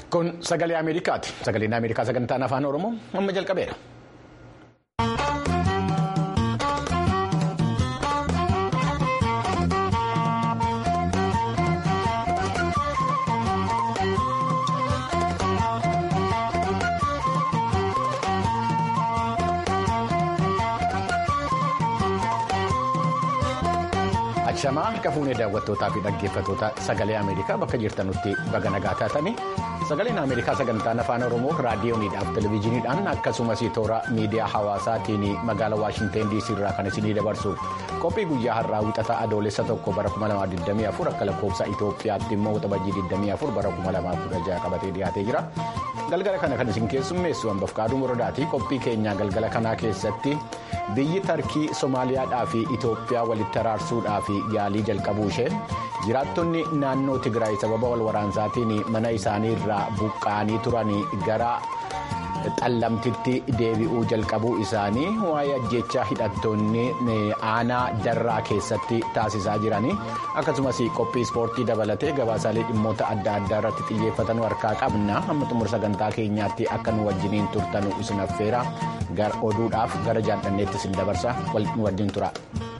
Kun sagalee Ameerikaati. Sagaleen Ameerikaa sagantaan afaan Oromoo amma jalqabeera. Shamaa harka fuunee daawwattootaa fi dhaggeeffattoota sagalee Ameerikaa bakka jirtanutti baga nagaa taatanii sagaleen Ameerikaa sagantaan afaan Oromoo raadiyooniidhaaf televezyiiniidhaan akkasumas toora miidiyaa hawaasaatiin magaalaa Waashinteen DC irraa kan isinii dabarsu qophii guyyaa har'aa wixataa adoolessa tokko bara 2024 akka lakkoofsa Itoophiyaatti immoo waxabajjii 24 bara 2016 qabatee dhiyaatee jira. Galgala kana kan isin keessummeessu hambaaf qaaduu muradaati qophii keenyaa galgala kanaa keessatti biyyi tarkii Somaaliyaadhaa fi Itoophiyaa walitti araarsuudhaaf yaalii jalqabuu ishee jiraattonni naannoo Tigraay sababa wal waraansaatiin mana isaanii irraa buqqa'anii turan gara xallamtitti deebi'uu jalqabuu isaanii waa'ee ajjechaa hidhattoonni aanaa darraa keessatti taasisaa jiranii akkasumas qophii ispoortii dabalatee gabaasaalee dhimmoota adda addaa irratti xiyyeeffatan harkaa qabna amma xumura sagantaa keenyaatti akka nu wajjiniin turtanu isin affeera gara oduudhaaf gara jaalladheetti isin dabarsa nu wajjin tura.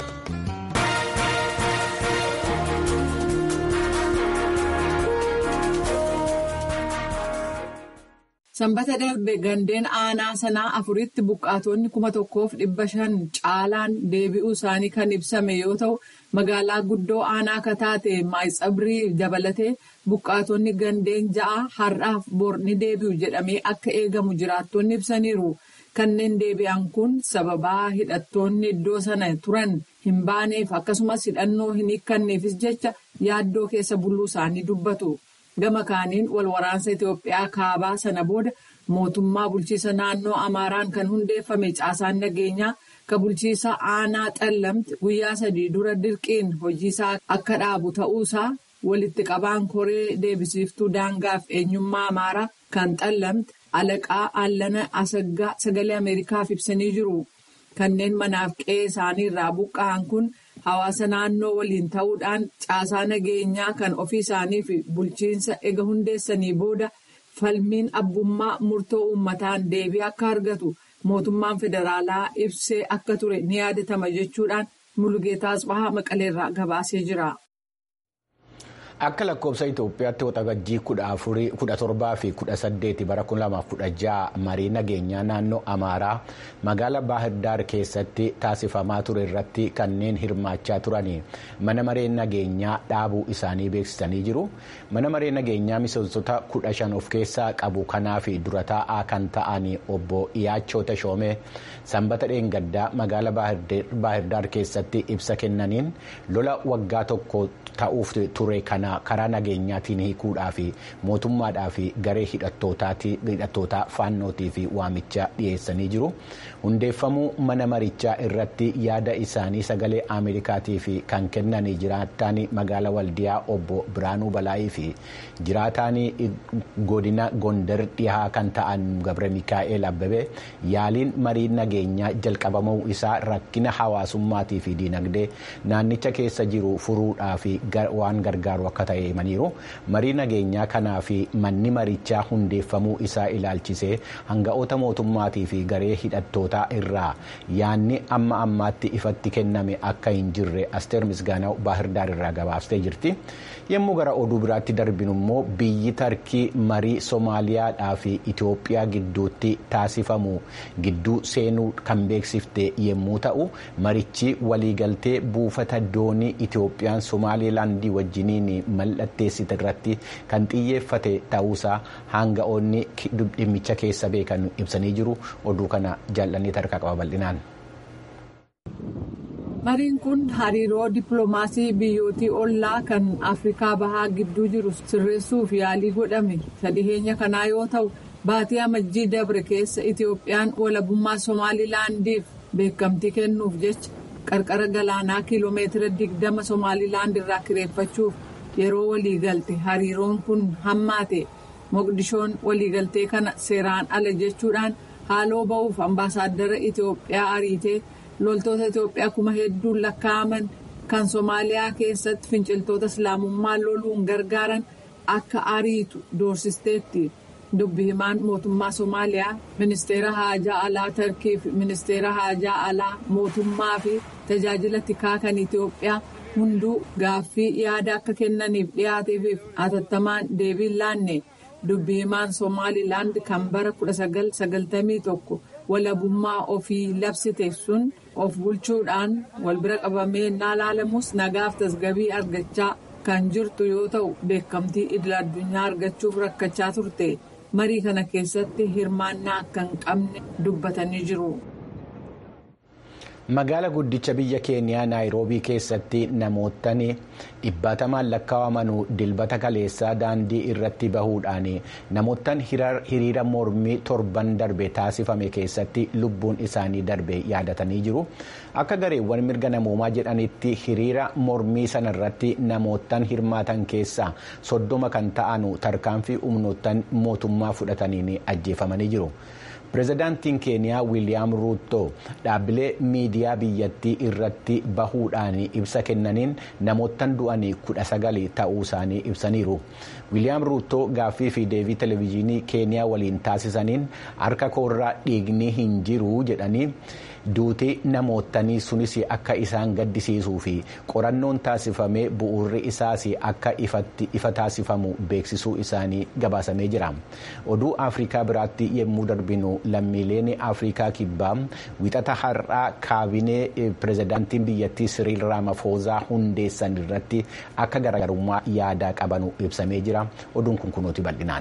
Sanbata darbe gandeen aanaa sanaa afuritti buqqaatonni kuma tokkoof dhibba shan caalaan deebi'uu isaanii kan ibsame yoo ta'u magaalaa guddoo aanaa kataate maayitsabrii dabalatee buqqaatonni gandeen ja'a har'aaf borni deebi'u jedhamee akka eegamu jiraattonni ibsaniiru. Kanneen deebi'an kun sababaa hidhattoonni iddoo sana turan hin baaneef akkasumas hidhannoo hin hiikkanneefis jecha yaaddoo keessa buluu isaanii dubbatu. Gama kaaniin wal waraansa Itoophiyaa kaabaa sana booda mootummaa bulchiisa naannoo Amaaraan kan hundeeffame caasaan nageenyaa kan bulchiisa aanaa xallamti guyyaa sadii dura dirqiin hojiisaa akka dhaabu ta'uusaa walitti qabaan koree deebisiiftuu daangaaf eenyummaa Amaaraa kan xallamti alaqaa Allana Asaggaa sagalee Ameerikaaf ibsanii jiru. Kanneen manaaf qe'ee isaanii irraa buqqa'an kun. Hawaasa naannoo waliin ta'uudhaan caasaa nageenyaa kan ofii isaanii fi bulchiinsa ega hundeessanii booda falmiin abbummaa murtoo uummataan deebii akka argatu mootummaan federaalaa ibsee akka ture ni yaadatama jechuudhaan Mulugeetaa Asbahaa Maqaleerraa gabaasee jira. Akka lakkoofsa Itoophiyaatti waxabajjii kudha torbaa fi kudha saddeeti bara kuma lamaaf kudha ja'a marii nageenyaa naannoo Amaaraa magaalaa Baahirdaar keessatti taasifamaa ture irratti kanneen hirmaachaa turanii mana maree nageenyaa dhaabuu isaanii beeksisanii jiru. Mana maree nageenyaa miseensota kudha shan of keessaa qabu kanaa fi dura taa'aa kan ta'an obbo Iyaachoo Tashoomee sanbata dheengaddaa magaalaa Baahirdaar keessatti ibsa kennaniin lola waggaa tokko ta'uuf ture kana. karaa nageenyaatiin hiikuudhaa fi mootummaadhaa fi garee hidhattootaa faannootii fi waamicha dhiyeessanii jiru. Hundeeffamuu mana marichaa irratti yaada isaanii sagalee Ameerikaatii fi kan kennanii jiraataan magaalaa Waldiyaa obbo Biraanuu Balaayii fi jiraataan godina Gondar dhihaa kan ta'an Gabre Mikaa'el Abbabee yaaliin marii nageenyaa jalqabamuu isaa rakkina hawaasummaatii fi diinagdee naannicha keessa jiru furuudhaa fi waan gargaaru akka ta'e himaniiru marii nageenyaa kanaa fi manni marichaa hundeeffamuu isaa ilaalchisee hanga'oota mootummaatii fi garee hidhattootaa irraa yaanni amma ammaatti ifatti kenname akka hin jirre asteer misgaanaa baahirdaar irraa gabaastee jirti yommuu gara oduu biraatti darbinu immoo biyyi tarkii marii soomaaliyaadhaa fi itoophiyaa gidduutti taasifamu gidduu seenuu kan beeksifte yommuu ta'u marichi waliigaltee buufata doonii itoophiyaan somaalilaandii wajjiniin mallatteessite irratti kan xiyyeeffate ta'uusaa hanga'oonni dhimmicha keessa beekan ibsanii jiru oduu kana jaallannee tarkaa qaba bal'inaan. Mariin kun hariiroo dippiloomaasii biyyootii ollaa kan Afrikaa Bahaa gidduu jiru sirreessuuf yaalii godhame sadhiheenya kanaa yoo ta'u baatii amajjii dabre keessa Itoophiyaan walabummaa Somaalilaandiif beekamtii kennuuf jecha qarqara galaanaa kiiloomeetira digdama Somaalilaand irraa kireeffachuuf yeroo waliigalte hariiroon kun hammaate Moqdishoon waliigaltee kana seeraan ala jechuudhaan haaloo ba'uuf ambaasaaddara Itoophiyaa ariitee. loltoota Itoophiyaa kuma hedduun lakkaa'aman kan Somaaliyaa keessatti finciltoota islaamummaa loluun gargaaran akka ariitu doorsisteetti. dubbi himaan mootummaa somaaliyaa ministeera haajaa alaa tarkii fi ministeera haajaa alaa mootummaa fi tajaajila tikaa kan itiyoophiyaa hunduu gaaffii yaada akka kennaniif dhiyaateef hatattamaan deebii laanne dubbi himaan somaalilaand kan bara 1991 walabummaa ofii labsite sun of bulchuudhaan wal bira qabamee naalaalamus nagaaf tasgabii argachaa kan jirtu yoo ta'u beekamtii idil addunyaa argachuuf rakkachaa turte. marii kana keessatti hirmaannaa akka hin qabne dubbatanii jiru. Magaala guddicha biyya keeniyaa naayiroobii keessatti namootni dhibbatamaan lakkaa'aman dilbata kaleessaa daandii irratti bahuudhaan namoottan hiriira mormii torban darbe taasifame keessatti lubbuun isaanii darbe yaadatanii jiru. Akka gareewwan mirga namoomaa jedhanitti hiriira mormii sanarratti namoottan hirmaatan keessaa soddoma kan ta'an tarkaanfii humnoottan mootummaa fudhataniin ajjeefamanii jiru. Pireezidaantiin keeniyaa wiiliyaam ruuttoo dhaabbilee miidiyaa biyyattii irratti bahuudhaan ibsa kennaniin namoottan du'anii kudha sagal ta'uu isaanii ibsaniiru. wiiliyaam ruuttoo gaaffii fi deebii televezyiinii keeniyaa waliin taasisaniin harka koorraa dhiigni hin jiru jedhanii duutii namoottanii sunis akka isaan gaddisiisuu fi qorannoon taasifamee bu'uurri isaas akka ifa taasifamu beeksisuu isaanii gabaasamee jira. oduu afrikaa biraatti yemmuu darbinu lammiileen afrikaa kibbaa wixata har'aa kaabinee pireezidaantiin biyyattii siriil raamafoozaa hundeessan irratti akka garaagarummaa yaadaa qabanu ibsamee jira. oduun kun kunuuti bal'inaan.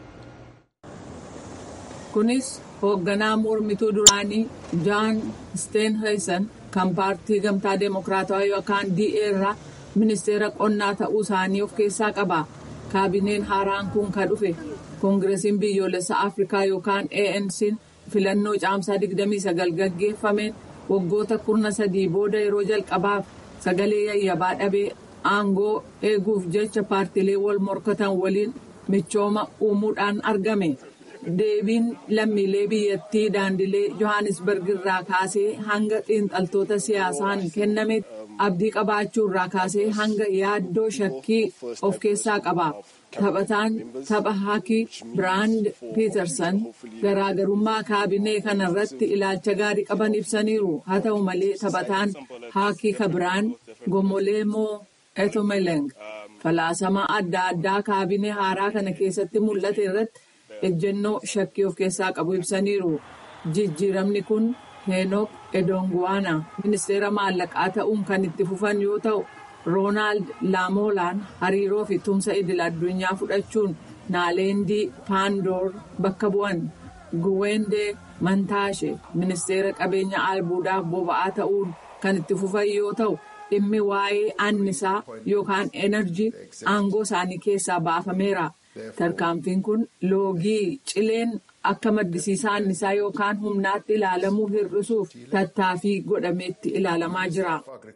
kunis hoogganaa mormituu duraanii jaan steenheesan kan paartii gamtaa deemokiraatawaa yookaan da irraa ministeera qonnaa ta'uu isaanii of keessaa qaba kaabineen haaraan kun kan dhufe koongiresiin biyyoolessa afrikaa yookaan ANC'n filannoo caamsaa 29 gaggeeffameen waggoota kurna sadii booda yeroo jalqabaaf sagalee yayyabaa dhabee aangoo eeguuf jecha paartiilee wal morkatan waliin michooma uumuudhaan argame. deebiin lammiilee biyyattii daandilee johannisberg irraa kaasee hanga xiinxaltoota siyaasaan kenname abdii qabaachuu irraa kaasee hanga yaaddoo shakkii of keessaa qaba. Taphataan tapha haakii Biraand Piitersan garaagarummaa kaabinee kana irratti ilaalcha gaarii qaban ibsaniiru. Haa ta'u malee taphataan haakii kabiraan Gomoleemoo Etomeleng falaasama adda addaa kaabinee haaraa kana keessatti mul'ate irratti. ejjennoo shakkii of keessaa qabu ibsaniiru jijjiiramni kun heenok edonguwaana ministeera maallaqaa ta'uun kan itti fufan yoo ta'u roonaald laamolaan hariiroo fi tumsa idil addunyaa fudhachuun naaleendii paandoor bakka bu'an guweendee mantaashe ministeera qabeenya albuudaaf boba'aa ta'uun kan itti fufan yoo ta'u dhimmi waa'ee annisaa yookaan enerjii aangoo isaanii keessaa baafameera. tarkaanfiin kun loogii cileen akka maddisiisaa annisaa yookaan humnaatti ilaalamuu hir'isuuf tattaaffii godhameetti ilaalamaa jira.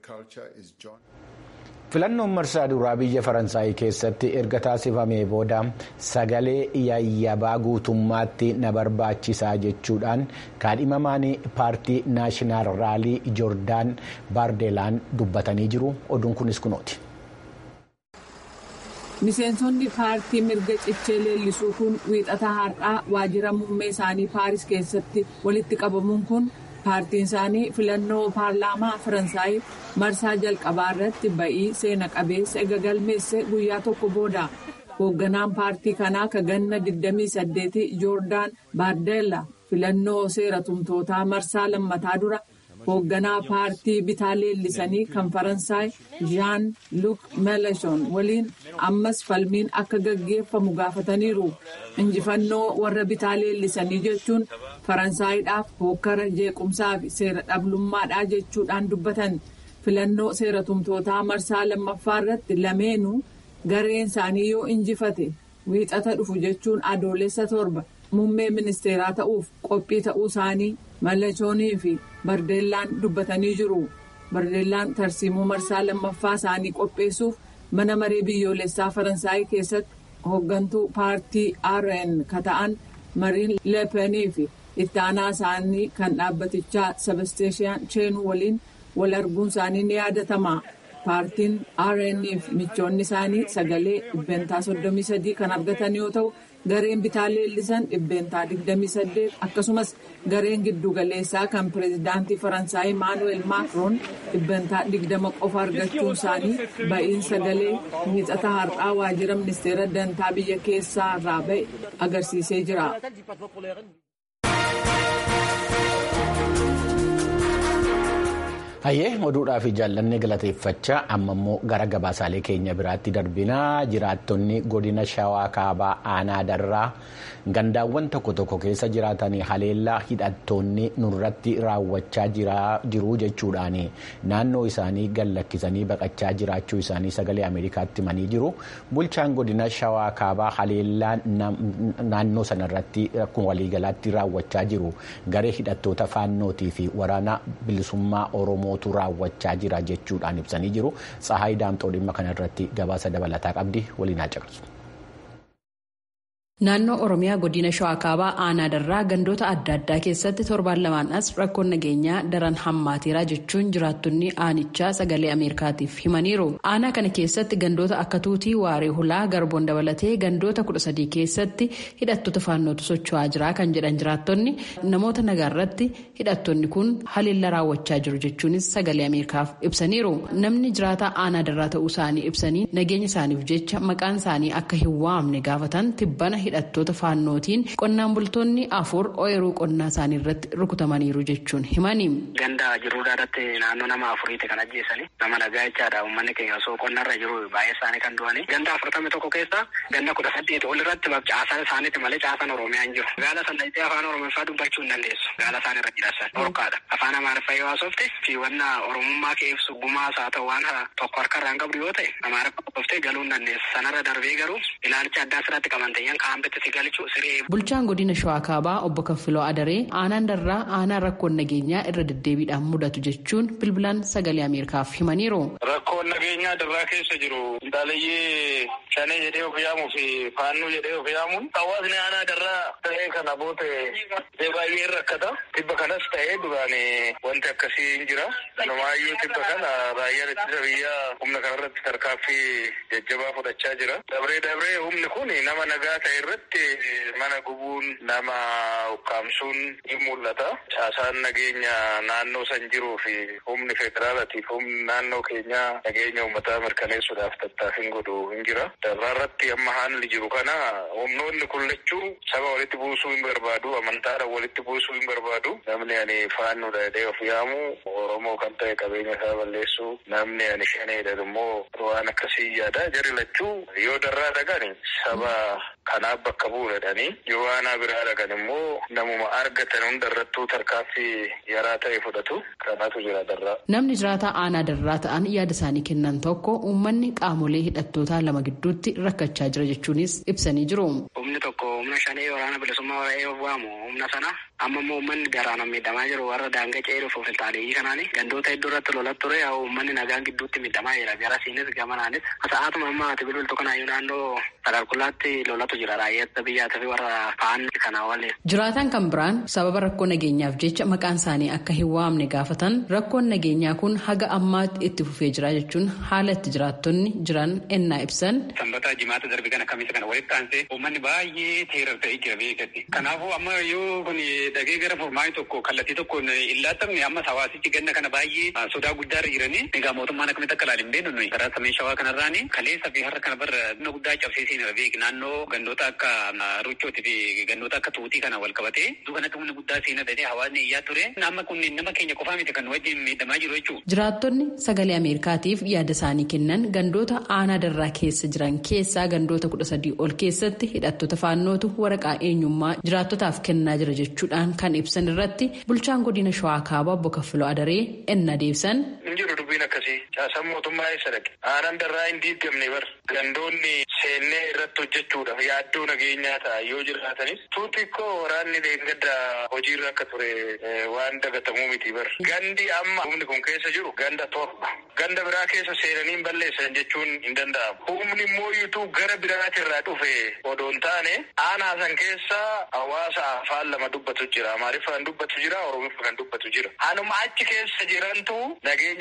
filannoon marsaa duraa biyya faransaay keessatti erga taasifamee booda sagalee yayyabaa guutummaatti na barbaachisaa jechuudhaan kaadhimamaan paartii naashinaal raalii joordaan baardeelaan dubbatanii jiru oduun kunis kunooti. miseensonni paartii mirga cichee leellisuu kun wiixata har'aa waajjira muummee isaanii paaris keessatti walitti qabamuun kun paartiin isaanii filannoo paarlaamaa faransaay marsaa jalqabaa irratti ba'ii seena qabeessa ega galmeesse guyyaa tokko booda hoogganaan paartii kanaa ka ganna 28 joordaan baardeella filannoo seera tumtootaa marsaa lammataa dura. hoogganaa paartii bitaa leellisanii kan faransaay jean luc melechon waliin ammas falmiin akka gaggeeffamu gaafataniiru injifannoo warra bitaa leellisanii jechuun faransaayidhaaf hokkara jeequmsaa fi seera dhablummaadhaa jechuudhaan dubbatan filannoo seera tumtootaa marsaa lammaffaa irratti lameenuu gareen isaanii yoo injifate wiixata dhufu jechuun adoolessa torba muummee ministeeraa ta'uuf qophii ta'uu isaanii mallechoonii fi bardeellaan dubbatanii jiru bardeellaan tarsiimuu marsaa lammaffaa isaanii qopheessuuf mana maree biyyoolessaa faransaay keessatti hooggantuu paartii rn kata'an mariin leepenii fi itti aanaa isaanii kan dhaabbatichaa sebasteeshaan cheenuu waliin wal arguun isaanii ni yaadatama paartiin rnf michoonni isaanii sagalee dhibbeentaa 33 kan argatan yoo ta'u gareen bitaa leellisan dhibbeentaa 28 akkasumas gareen giddugaleessaa kan pireezidaantii faransaay maanuweel maakroon dhibbeentaa 20 qofa argachuun isaanii ba'iin sagalee miixata har'aa waajjira ministeera dantaa biyya keessaa irraa ba'e agarsiisee jira. Hayyee oduudhaa fi jaallanni galateeffachaa amma immoo gara gabaasaalee keenya biraatti darbinaa jiraattonni godina shawaa kaabaa aanaa darraa gandaawwan tokko tokko keessa jiraatanii haleellaa hidhattoonni nurratti raawwachaa jiru jechuudhaan naannoo isaanii gallakkisanii baqachaa jiraachuu isaanii sagalee ameerikaatti himanii jiru bulchaan godina shawaa kaabaa haleellaa naannoo sanarratti akkuma waliigalaatti raawwachaa jiru garee hidhattoota faannootii fi waraana bilisummaa oromoo. mootuu raawwachaa jira jechuudhaan ibsanii jiru tsahaayii daamxoo dhimma kanarratti gabaasa dabalataa qabdi waliin haa caqasu. Naannoo Oromiyaa godina Shawaa Kaabaa aanaa darraa gandoota adda addaa keessatti torbaan lamaan as rakkoon nageenyaa daran hammaateera jechuun jiraattonni aanichaa sagalee Ameerikaatiif himaniiru. Aanaa kana keessatti gandoota akka tuutii waaree hulaa garboon dabalatee gandoota kudha sadii keessatti hidhattoota faannootu socho'aa jira kan jedhan jiraattonni namoota nagaa irratti hidhattoonni kun haleellaa raawwachaa jiru jechuunis sagalee Ameerikaaf ibsaniiru. Namni jiraataa aanaa darraa ta'uu isaanii ibsanii nageenya isaaniif jecha maqaan isaanii akka hin waamne gaafatan tibbana hidhattoota faannootiin qonnaan bultoonni afur ooyiruu qonnaa isaanii irratti rukutamaniiru jechuun himani. Ganda jiruudha irratti naannoo nama afuriiti kan ajjeesani. Nama nagaa jechaadha uummanni keenya osoo qonnarra jiru baay'ee isaanii kan du'ani. Ganda afurtami tokko keessa ganda kudha saddeeti ol irratti caasaan isaaniiti malee caasaan Oromiyaa hin jiru. Gaala sana itti afaan Oromoffaa dubbachuu hin dandeessu. Gaala isaan irra jiraatan. Dhorkaadha. Afaan Amaariffaa yoo haasofte fi wanna Oromummaa kee ibsu gumaas haa ta'u waan tokko harka irraan qabdu yoo ta'e Amaariffaa qoftee galuu hin dandeessu. Sanarra darbee garuu ilaalcha addaa asirratti qabanteeyyan Bulchaan godina Shawaa Kaabaa obbo Kaffiloo Adaree aanaan darraa aanaa rakkoon nageenyaa irra deddeebiidhaan mudatu jechuun bilbilaan sagalee Ameerikaaf himaniiru. Rakkoon nageenyaa darraa keessa jiru intaalayyee shanee jedhee of yaamuu fi faannuu jedhee of yaamuun hawaasni aanaa darraa ta'ee kana boote baay'ee rakkata. Tibba kanas ta'ee duraan wanti akkasii hin jira. Kanumaayyuu tibba kana raayyaan ittisa biyyaa humna kanarratti tarkaaffii jajjabaa fudhachaa jira. Dabree dabree humni kun nama nagaa ta'e irratti mana gubuun nama ukkaamsuun ni mul'ata. Caasaan nageenya naannoo san jiruu fi humni federaalaatiif humni naannoo keenyaa nageenya uummataa mirkaneessuudhaaf tattaaffiin godhu hin jira. Darraa irratti amma haalli jiru kana humnoonni kun lachuu saba walitti buusuu hin barbaadu, amantaadhaan walitti buusuu hin barbaadu. Namni ani faannuudha jedhee of yaamu Oromoo kan ta'e qabeenya isaa balleessu namni ani shaneedha immoo waan akkasii yaada. Jarri lachuu yoo darraa dhaqani saba kanaaf bakka bu'uudhaanii yoo aanaa biraa dhaqan immoo namuma argatan hundarrattuu tarkaaffii yaraa ta'e fudhatu kanaatu jira darraa. Namni jiraataa aanaa darraa ta'an yaada isaanii kennan tokko uummanni qaamolee hidhattootaa lama gidduutti rakkachaa jira jechuunis ibsanii jiru. Humni tokko humna shanee waraana bilisummaa waraa'ee waamu humna sana amma immoo uummanni daraan miidhamaa jiru warra daangaa ce'ee dhufuuf filtaaleeyyii kanaani gandoota hedduu irratti lolat ture yaa uummanni nagaan gidduutti miidhamaa jira gara siinis gamanaanis sa'aatuma amma ati bilbiltu kanaayyuu naannoo sadarkulaatti lolatu jira raayyaa biyyaatii fi warra faan kana waliin. Jiraatan kan biraan sababa rakkoo nageenyaaf jecha maqaan isaanii akka hin waamne gaafatan rakkoon nageenyaa kun haga ammaatti itti fufee jira jechuun haala itti jiraattonni jiran ennaa ibsan. Sanbata jimaata darbe kana kamiisa kana walitti aansee uummanni baay'ee teerar ta'ee jira beekatti. Kanaafuu amma yoo kun dhagee gara furmaanii tokko kallattii tokkoon hin laattamne ammas hawaasichi ganna kana baay'ee sodaa guddaarra jiranii egaa mootummaan akkamitti akka ilaalu hin beeknu nuyi karaa samii shawaa kanarraani kaleessa fi har'a kana barra humna guddaa cabsee seenira beek naannoo gandoota akka ruchootii fi gandoota akka tuutii kana wal qabatee iddoo kanatti humna guddaa seenaa ta'ee hawaasni iyyaa ture amma kun nama keenya qofaa miti kan wajjin miidhamaa jiru jechuudha. Jiraattonni sagalee Ameerikaatiif yaada isaanii kennan gandoota aanaa darraa keessa jiran keessaa gandoota kudha sadii ol keessatti hidhattoota faannootu waraqaa eenyummaa jiraattotaaf kennaa jira jechuudhaan kan ibsan irratti bulchaan godina shawaa kaabaa obbo Kaffiloo Adaree enna deebisan. Hin jiru dubbiin akkasii caasaan mootummaa eessa dhaqe aanaan darraa hin diigamne bar gandoonni seennee irratti hojjechuudhaaf yaaddoo nageenyaa ta'a yoo jiraatanis tuuti koo waraanni deeggadda hojiirra akka ture waan dagatamuu miti bar gandi amma humni kun keessa jiru ganda torba ganda biraa keessa seenanii balleessan jechuun hin danda'amu humni immoo yuutuu gara biraatirraa dhufe odoo hin taane aanaa san keessa hawaasa afaan lama dubbatu jira amaariffaan dubbatu jira oromiffa kan dubbatu jira hanuma achi keessa jirantu nageenya irratti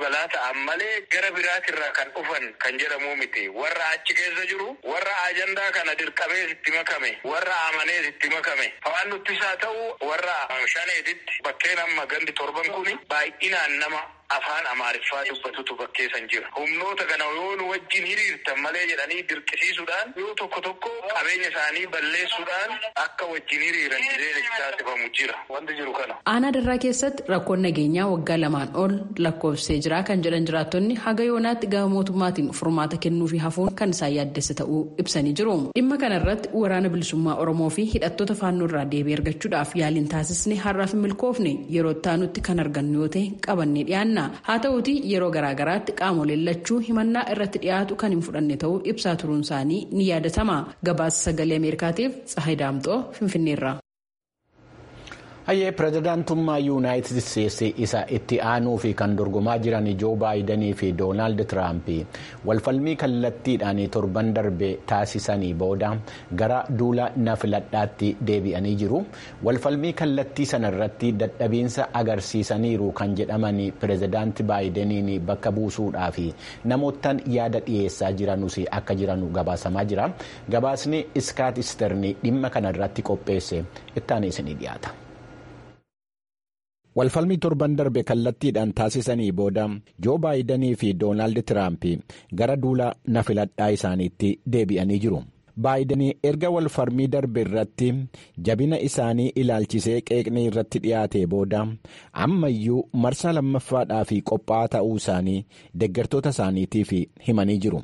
balaa ta'an malee gara biraatirraa kan dhufan kan jedhamu miti warra achi keessa jiru warra ajandaa kana dirqamee itti makame warra amanee itti makame hawaan nuttisaa ta'u warra shaneetitti bakkeen amma gandi torban kuni baay'inaan nama afaan amaariffaa dubbatutu bakkeessan jira humnoota kana yoo nu wajjin hiriirtan malee jedhanii dirqisiisuudhaan yoo tokko tokko qabeenya isaanii balleessuudhaan akka wajjin hiriiran jireenya taasifamu jira wanti jiru kana. aanaa darraa keessatti rakkoon nageenyaa waggaa lamaan ol lakkoofsee jira kan jedhan jiraattonni haga yoonaatti gama mootummaatiin furmaata kennuufi hafuun kan isaan yaaddessa ta'uu ibsanii jiru dhimma kana irratti waraana bilisummaa oromoo fi hidhattoota faannoo irraa deebii argachuudhaaf yaaliin taasisne har'aaf hin milkoofne yeroo taanutti kan argannu yoo ta'e qabannee dhiyaanna. haa ta'uuti yeroo garaagaraatti qaamoleen lachuu himannaa irratti dhiyaatu kan hin fudhanne ta'uu ibsaa turuun isaanii ni yaadatama gabaasa sagalee ameerikaatiif tsahay daamxoo finfinneerra. hayyee pirezidaantummaa yuunaayitid isteetsi isa itti aanuu fi kan dorgomaa jiran joo baayidanii fi doonaald tiraamp walfalmii kallattiidhaan torban darbe taasisanii booda gara duula na filadhaatti deebi'anii jiru walfalmii kallattii sana irratti dadhabiinsa agarsiisaniiru kan jedhaman pirezidaanti baayidaniin bakka buusuudhaa fi namoottan yaada dhiyeessaa jiranus akka jiran gabaasamaa jira gabaasni iskaat isterni dhimma kana irratti qopheesse ittaanii isinii dhiyaata. walfalmii torban darbe kallattiidhaan taasisanii booda joo baayidanii fi doonaald tiraamp gara duula na filadhaa isaaniitti deebi'anii jiru baayidanii erga walfalmii darbe irratti jabina isaanii ilaalchisee qeeqnii irratti dhiyaate booda ammayyuu marsaa lammaffaadhaaf qophaa'aa ta'uu isaanii deeggartoota isaaniitiif himanii jiru.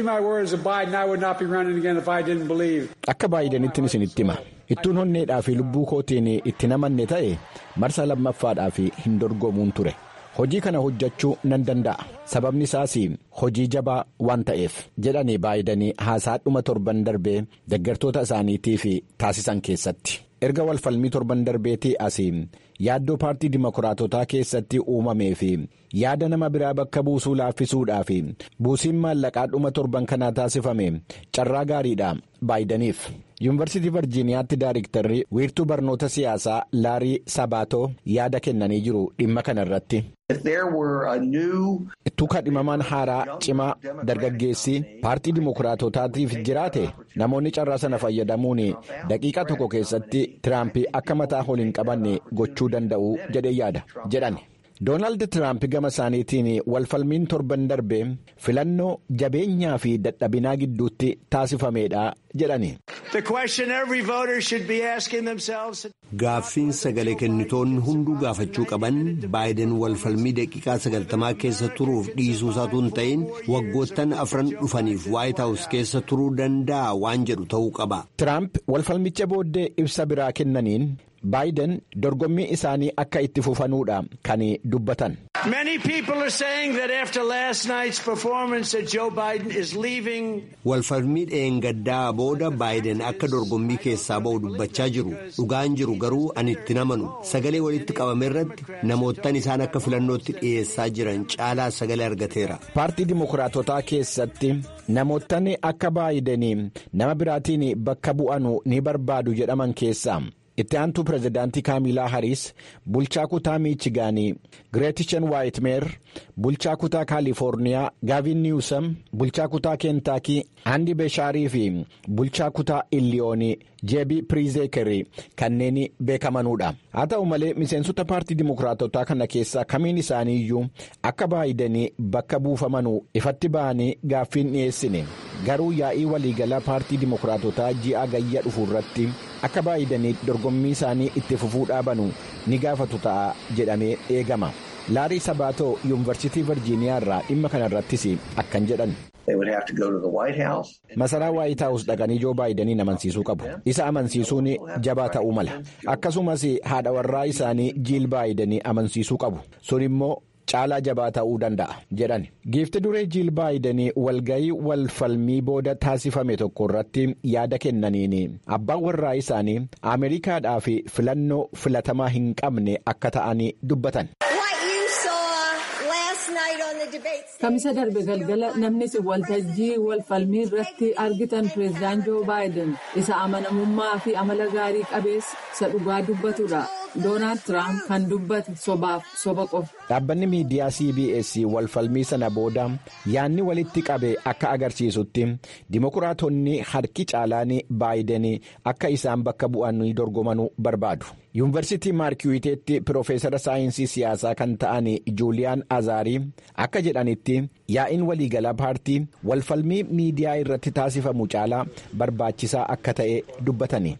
akka baayidanitti isinitti hima. ittuun honneedhaa fi lubbuu kootiin itti namanne ta'e marsa lammaffaadhaa fi hin dorgomuun ture hojii kana hojjechuu nan danda'a sababni isaas hojii jabaa waan ta'eef jedhanii baayidanii haasaa dhuma torban darbee deeggartoota isaaniitiif taasisan keessatti erga walfalmii torban darbeetii asii yaaddoo paartii dimokiraatotaa keessatti uumamee fi yaada nama biraa bakka buusuu laaffisuudhaa fi buusiin maallaqaa dhuma torban kanaa taasifame carraa gaariidha baayidaniif. yuunivarsiitii virjiiniyaatti daayiriktarri wiirtuu barnoota siyaasaa laarii sabaatoo yaada kennanii jiru dhimma kana irratti. ittuu kadhimamaan haaraa cimaa dargaggeessi paartii dimokiraatotaatiif jiraate namoonni carraa sana fayyadamuun daqiiqaa tokko keessatti tiraamp akka mataa ol hin qabanne gochuu danda'u jedhee yaada jedhan. doonaald tiraamp gama isaaniitiin walfalmiin torban darbe filannoo jabeenyaa fi dadhabinaa gidduutti taasifameedha jedhani. gaaffiin sagalee kennitoonni hunduu gaafachuu qaban baayiden walfalmii daqiiqaa sagaltamaa keessa turuuf dhiisuu isaatu hin ta'in waggoottan afran dhufaniif waayit haawus keessa turuu danda'a waan jedhu ta'uu qaba. tiraamp walfalmicha booddee ibsa biraa kennaniin. baayiden dorgommii isaanii akka itti fufanuudha kan dubbatan. walfalmii dheengaddaa booda baayiden akka dorgommii keessaa ba'u dubbachaa jiru dhugaan jiru garuu ani itti namanu sagalee walitti qabame irratti namoottan isaan akka filannootti dhiyeessaa jiran caalaa sagalee argateera. paartii dimokiraatotaa keessatti namoottan akka baayidanii nama biraatiin bakka bu'anu ni barbaadu jedhaman keessaa. itti aantuu pirezidaantii kaamilaa hariis bulchaa kutaa miichigaanii gireetishan waayitmeer bulchaa kutaa kaalifoorniyaa gaavin niwusam bulchaa kutaa keentaakii andi beeshaarii fi bulchaa kutaa illiyoonii jeebii piriizeekeri kanneen beekamanuudha haa ta'u malee miseensota paartii dimokiraatotaa kana keessaa kamiin isaanii iyyuu akka baayidanii bakka buufamanuu ifatti ba'anii gaaffiin dhiyeessine garuu yaa'ii waliigalaa paartii dimokiraatotaa ji'a gayya dhufu irratti akka baayidanii dorgommii isaanii itti fufuu dhaabanu ni gaafatu ta'a jedhamee eegama laarii sabaatoo yuunivarsiitii virjiiniyaa irraa dhimma kana irrattis akkan jedhan. masaraa waayit haawus dhaqanii joo baayidaniin amansiisuu qabu isa amansiisuun jabaa ta'uu mala akkasumas haadha warraa isaanii jiil baayidanii amansiisuu qabu sun immoo caalaa jabaa ta'uu danda'a jedhan giifti duree jiil baayidanii walgayii walfalmii booda taasifame tokko irratti yaada kennaniin abbaan warraa isaanii ameerikaadhaaf filannoo filatamaa hin qabne akka ta'anii dubbatan. Kamisa darbe galgala namni waltajjii walfalmii irratti argitan pireezidaan Joo Baayiden isa amanamummaa fi amala gaarii qabeessa isa dhugaa dubbatudha. Doonaald Tiraamp kan dubbate sobaaf soba qofa. Dhaabbanni miidiyaa CBS walfalmii sana booda yaanni walitti qabe akka agarsiisutti dimokiraatonni harki caalaan baayiden akka isaan bakka bu'anii dorgomanuu barbaadu. yuunivarsiitii maarkiwiteetti piroofeesara saayinsii siyaasaa kan ta'an juuliyaan azaarii akka jedhanitti yaa'iin waliigalaa paartii walfalmii miidiyaa irratti taasifamu caalaa barbaachisaa akka ta'e dubbatani.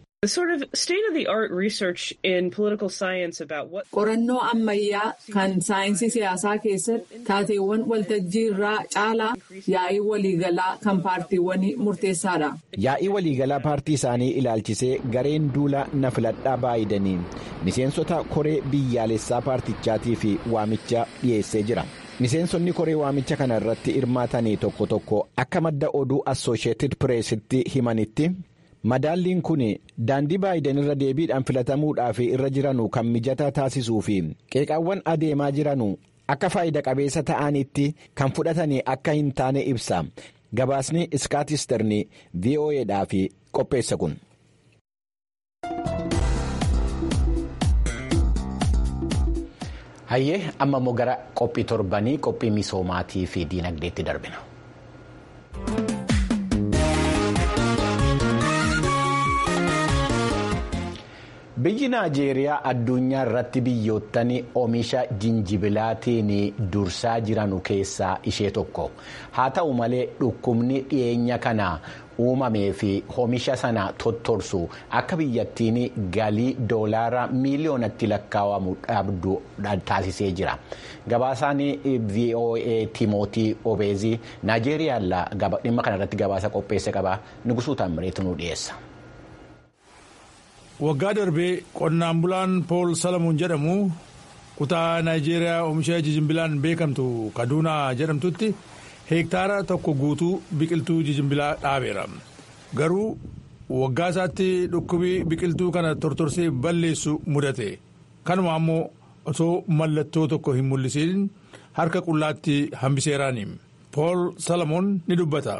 qorannoo ammayyaa kan saayinsii siyaasaa keessatti taateewwan waltajjii irraa caalaa yaa'ii waliigalaa kan paartiiwwanii murteessaadha. yaa'ii waliigalaa paartii isaanii ilaalchisee gareen duula na filadhaa baayidanii miseensota koree biyyaalessaa paartichaatii fi waamicha dhiyeessee jira. miseensonni koree waamicha kana irratti hirmaatanii tokko tokko akka madda oduu assosheetid pireesitti himanitti. madaalliin kun daandii baayiden irra deebiidhaan filatamuudhaaf irra jiranu kan mijataa taasisuu fi qeeqaawwan adeemaa jiranu akka faayida qabeessa ta'anitti kan fudhatanii akka hin taane ibsa gabaasni iskaatisterni vo'edhaaf qopheessa kun. hayyee amma immoo gara qophii torbanii qophii misoomaatii fi diinagdeetti darbina. biyyi naajeeriyaa addunyaa irratti biyyoottan oomisha jinjibilaatiin dursaa jiranu keessaa ishee tokko haa ta'u malee dhukkubni dhiyeenya kana uumamee fi oomisha sana tottorsu akka biyyattiin galii doolaara miiliyoonatti lakkaa'amu dhabdu taasisee jira gabaasaan voa timootii obeezii naajeeriyaa dhimma kanarratti gabaasa qopheesse qaba nugusuu taamireetu nu dhiyeessa. waggaa darbee qonnaan bulaan pool salamuun jedhamu kutaa naayijeeriyaa oomisha jijimbilaan beekamtu kaduunaa jedhamtutti heektaara tokko guutuu biqiltuu jijimbilaa dhaabeera garuu waggaa isaatti dhukkubi biqiltuu kana tortorsee balleessu mudate kanuma ammoo osoo mallattoo tokko hin mul'isiin harka qullaatti hambiseeraani pool salamoon ni dubbata.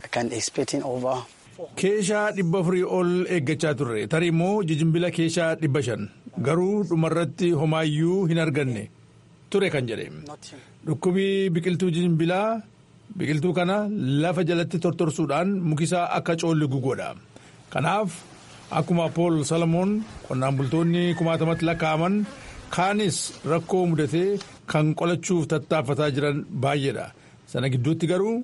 keeshaa dhibba afurii ol eeggachaa turre tarii immoo jijimbila keeshaa dhibba shan garuu dhumarratti homaayyuu hin arganne ture kan jedhe dhukkubii biqiltuu jijimbilaa biqiltuu kana lafa jalatti tortorsuudhaan mukisaa akka coolli gugoodha kanaaf akkuma pool salamoon qonnaan bultoonni kumaatamatti lakkaa'aman kaanis rakkoo mudatee kan qolachuuf tattaaffataa jiran baay'eedha sana gidduutti garuu.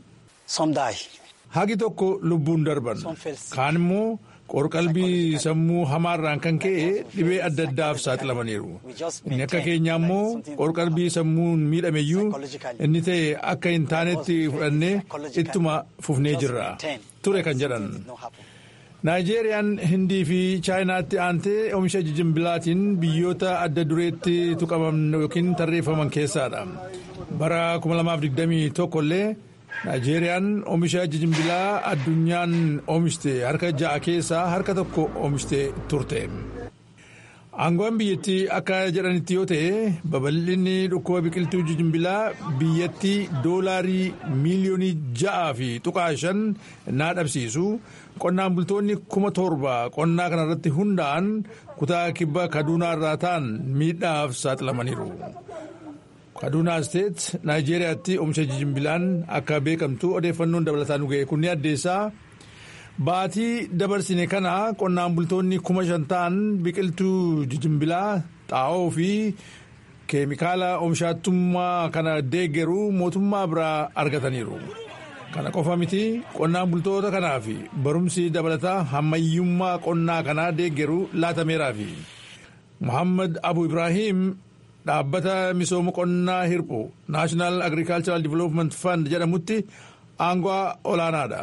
hagi tokko lubbuun darban kaan immoo qorqalbii sammuu hamaarraan kan ka'e dhibee adda addaaf saaxilamaniiru inni akka keenyaa immoo qorqalbii sammuun miidhameyyuu inni ta'e akka hin taanetti fudhannee ittuma fufnee jirra ture kan jedhan naayijeeriyaan hindii fi chaayinaatti aantee oomisha jijimbilaatiin biyyoota adda dureetti tuqaman yookiin tarreeffaman keessaadha bara 2021 illee. naayijeeriyaan oomisha jijimbilaa addunyaan oomishte harka ja'a keessaa harka tokko oomishte turte aangoon biyyattii akka jedhanitti yoo ta'e babal'inni dhukkuba biqiltuu jijimbilaa biyyattii doolaarii miiliyoonii ja'aa fi tuqaa shan naa dhabsiisu qonnaan bultoonni kuma torba qonnaa kanarratti hundaa'an kutaa kibba kaduunaa irraa ta'an miidhaaf saaxilamaniiru. kaduunaa isteet naayijeeriyaatti oomisha jijimbilaan akka beekamtu odeeffannoon dabalataan ga'e kun ni addeessaa baatii dabarsine kana qonnaan bultoonni kuma shan ta'an biqiltuu jijimbilaa xaa'oo fi keemikaala oomishaattummaa kana deeggaruu mootummaa biraa argataniiru kana qofa miti qonnaan bultoota kanaaf barumsi dabalataa hammayyummaa qonnaa kanaa deeggaruu laatameeraafi muhammad abu ibraahim. dhaabbata misooma qonnaa hirphu naashinaal agriikaalcharal divelopment fund jedhamutti aangoo olaanaadha.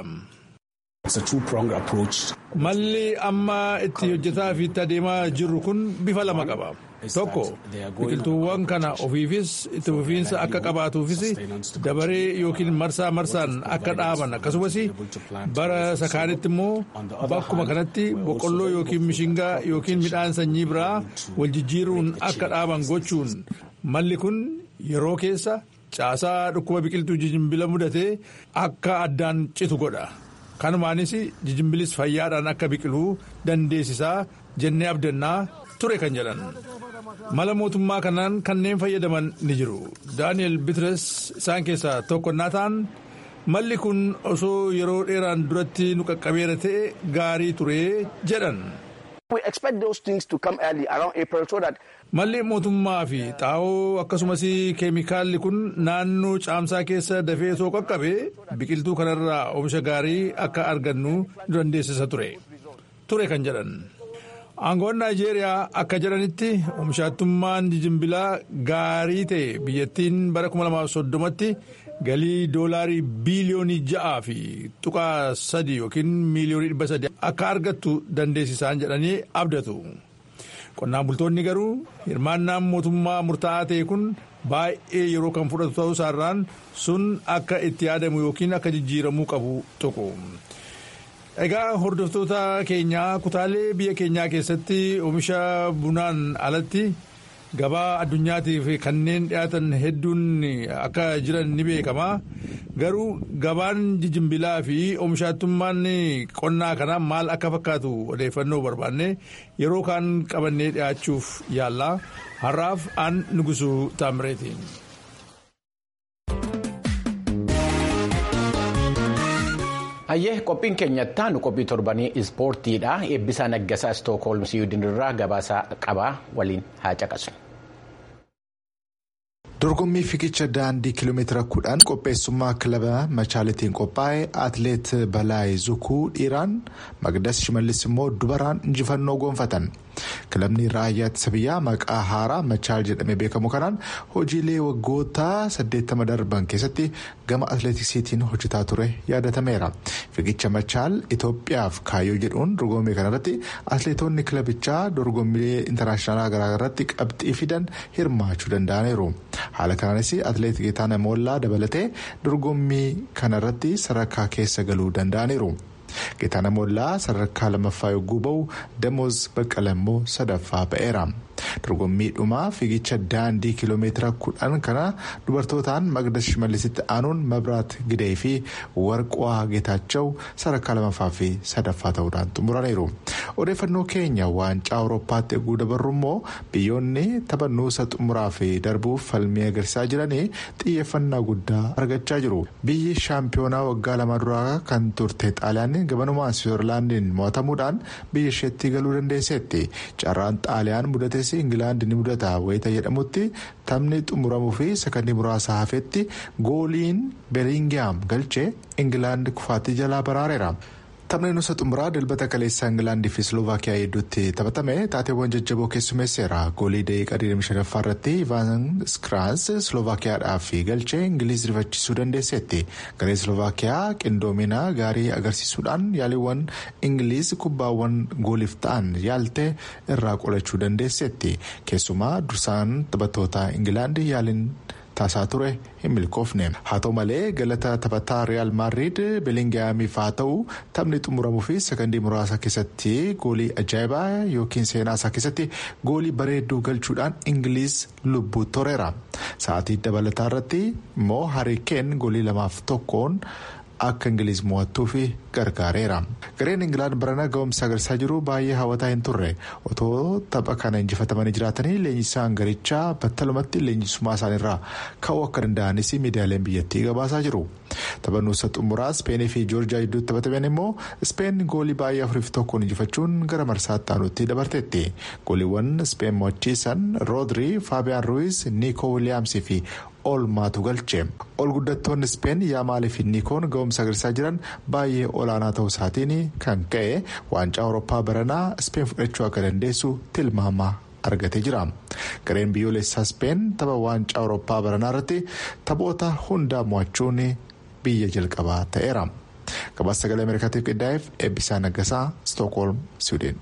malli amma itti hojjetaa fi itti adeemaa jirru kun bifa lama qaba tokko biqiltuuwwan kana ofiifis itti fufiinsa akka qabaatuufis dabaree yookiin marsaa marsaan akka dhaaban akkasumas bara sakaanitti immoo bakkuma kanatti boqqolloo yookiin mishingaa yookiin midhaan sanyii biraa wal jijjiiruun akka dhaaban gochuun malli kun yeroo keessa caasaa dhukkuba biqiltuu jijimbila mudatee akka addaan citu godha. kanumaanis jijimbilis fayyaadhaan akka biqiluu dandeessisaa jennee abdannaa ture kan jedhan mala mootummaa kanaan kanneen fayyadaman ni jiru daani'el bitres isaan keessaa tokko naa ta'an malli kun osoo yeroo dheeraan duratti nu qaqqabeera ta'e gaarii ture jedhan. malli mootummaa fi xaa'oo akkasumas keemikaalli kun naannoo caamsaa keessa dafee osoo qaqqabe biqiltuu kanarraa oomisha gaarii akka argannu nu dandeessisa ture ture kan jedhan. aangoon naayijeeriyaa akka jedhanitti oomishaattummaan jijimbilaa gaarii ta'e biyyattiin bara 2030tti galii doolaarii biiliyoonii ja'aa fi tuqaa sadii yookiin miiliyoonii dhibba sadii akka argattu dandeessisaan jedhanii abdatu. qonnaan bultoonni garuu hirmaannaan mootummaa murtaa'aa ta'e kun baay'ee yeroo kan fudhatu ta'uu isaarraan sun akka itti yaadamu yookiin akka jijjiiramuu qabu tuqu. Egaa hordoftoota keenyaa kutaalee biyya keenyaa keessatti oomisha bunaan alatti gabaa addunyaatiif kanneen dhiyaatan hedduun akka jiran ni beekama. Garuu gabaan jijimbilaa fi oomishaattummaan qonnaa kanaa maal akka fakkaatu odeeffannoo barbaanne yeroo kaan qabannee dhiyaachuuf yaalla. Har'aaf aan nugusuu taamireeti. Hayyee qophiin keenyatti aanu qophii torbanii ispoortiidha. Eebbisaa Naggasaa Istookholm Siwiidin irraa gabaasaa qabaa waliin haa caqasu. dorgommii fiigicha daandii kiiloomeetira kudhan qopheessummaa kilaba machaalitiin qophaa'e atleet balaayee zukuu dhiiraan magdas shimallis immoo dubaraan injifannoo goonfatan kilabni raayyaa ittisa biyyaa maqaa haaraa machaal jedhamee beekamu kanaan hojiilee waggoota 80 darban keessatti gama atleetiksiitiin hojjetaa ture yaadatameera fiigicha machaal itoophiyaaf kaayyoo jedhuun dorgommii kanarratti atleetonni kilabichaa dorgommiilee intarnaashinaala garaagaraatti qabxii fidan hirmaachuu danda'aniiru. haala kanaanis atleet geetaana moollaa dabalatee dorgommii kanarratti sadarkaa keessa galuu danda'aniiru. geetaana moollaa sadarkaa lammaffaa yogguu ba'u damoos baqqala immoo sadaffaa ba'eera. dorgommii dhumaa fiigicha daandii kiiloomeetira kudhan kana dubartootaan magdas shimallisitti aanuun mabraat gidee fi warqaa geetaachau sadarkaa lamaffaa fi sadaffaa ta'uudhaan xumuraniiru. odeeffannoo keenya waancaa awurooppaatti eeguu dabarru immoo biyyoonni taphannuusa xumuraa fi darbuuf falmii agarsiisaa jiranii xiyyeeffannaa guddaa argachaa jiru. biyyi shaampiyoonaa waggaa lama duraa kan turte xaaliyaan gabanumaan siwiizerlaandiin mo'atamuudhaan biyya isheetti galuu dandeesseetti carraan xaaliyaan mudates ingilaand ni mudata wayita jedhamutti taphni xumuramuu fi sakandii muraasa hafetti gooliin beelingiyaam galchee ingilaand kufaatii jalaa baraareera. taphni nusa xumuraa dilbata kaleessaa ingilaandii fi slovaakiyaa hedduutti taphatame taateewwan jajjaboo keessummeesseera goolii daqiiqaa 25 irratti ivaan skiraans slovaakiyaadhaaf galchee ingiliiz rifachiisuu dandeesseetti garee slovaakiyaa qindoomina gaarii agarsiisuudhaan yaaliiwwan ingiliiz kubbaawwan gooliif ta'an yaalte irraa qolachuu dandeesseetti keessumaa dursaan taphattoota ingilaandii yaaliin taasaa ture hin milkoofne haa ta'u malee galata taphataa riyaal maadriid beelingiyaamiif haa ta'u taphni xumuramuu fi sakandii muraasa keessatti goolii ajaa'ibaa yookiin seenaa isaa keessatti goolii bareedduu galchuudhaan ingiliiz lubbuu toreera sa'aatii dabalataa irratti immoo hariikeen goolii lamaaf tokkoon akka ingiliiz mo'attuuf gargaareera gareen ingilaand barana ga'umsa agarsiisaa jiru baay'ee hawwataa hin turre otoo tapha kana injifatamanii jiraatanii leenjisaan garichaa battalumatti leenjisummaa isaaniirraa ka'uu akka danda'anis miidiyaaleen biyyattii gabaasaa jiru taphannuusa xumuraa ispeenii fi joorjiyaa gidduutti taphataman immoo ispeen goolii baay'ee afuriif tokkoon injifachuun gara marsaatti aanutti dabarteetti gooliiwwan ispeen mo'achiisan roodrii faabiyaan ruiz niikoo wiiliyaamsii fi oolmaatu galche ol guddattoonni ispeen yaamaalii fi niikoon ga'umsa agarsiisaa jiran baay'ee olaanaa ta'uu isaatiin kan ka'e waancaa awurooppaa baranaa ispeen fudhachuu akka dandeessu tilmaama argatee jira gareen biyyoolessaa ispeen tapha waancaa awurooppaa baranaa irratti taphoota hundaa mo'achuun biyya jalqabaa ta'eera gabaasa sagalee ameerikaatiif qindaa'eef eebbisaa naggasaa stookholm siwiidin.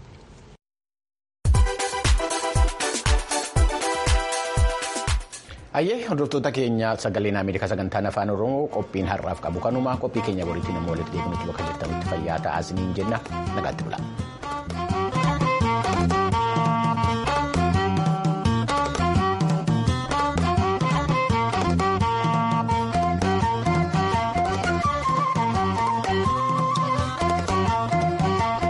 Ayyee hordoftoota keenya sagaleen Ameerikaa sagantaan afaan Oromoo qophiin har'aaf qabu kanuma qophii keenya boriitiin immoo walitti deebinutti bakka jirtanitti fayyaa ta'aa isiniin jenna nagaatti bula.